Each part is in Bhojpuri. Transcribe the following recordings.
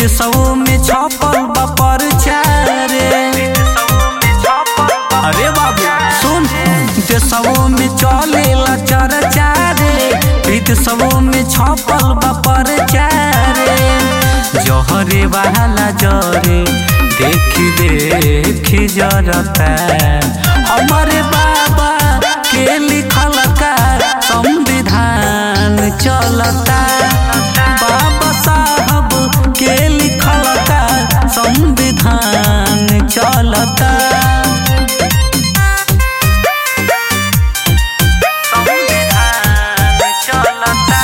विदेशों में छपल बा परचारे अरे बाबू सुन देशों में चलेला चर्चा रे विदेशों में छपल बा परचारे जहरे वाला जरे देखी देखी जरता हमारे बाबा के लिखल का संविधान चलता बाबा साहब के लिखल का संविधान चलता संविधान चलता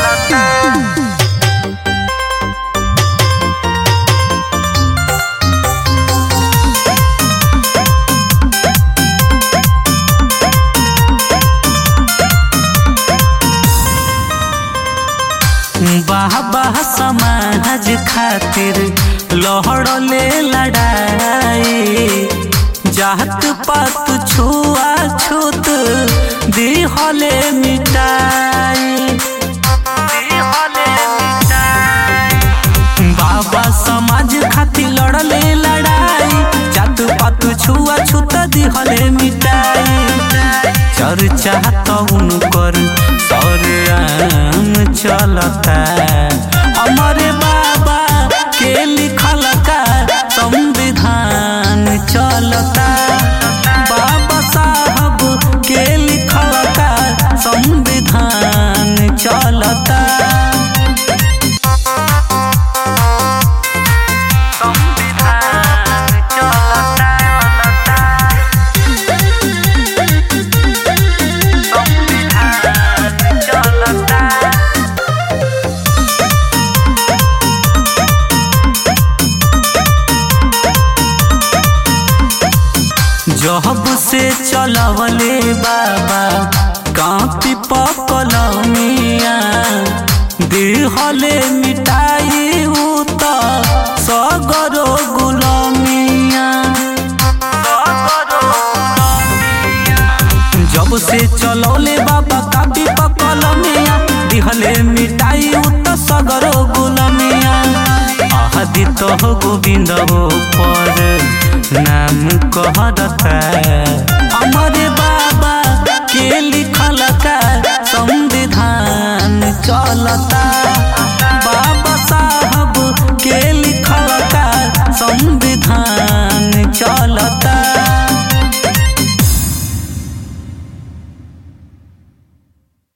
बाह बाह समाज खातिर लहड़ले लड़ाई जात पात छुआ छूत दिहले मिटाई दिहले मिटाई बाबा समाज खातिर लड़ले लड़ाई जात पात छुआ छूत दिहले मिटाई चर्चा तो उनकर सरेआम चलता हमारे बाबा के लिखल का संविधान चलता बाबा साहब के लिखल का संविधान चलता संविधान चलता संविधान चलता जब से चलवले बाबा कापी पकलमिया दिहले मिटाई उत सगरो गुलमिया जब से चलौले बाबा कापी पकलमिया दिहले मिटाई उत सगरो गुलमिया आदित गोविंद पर नाम कहता हमारे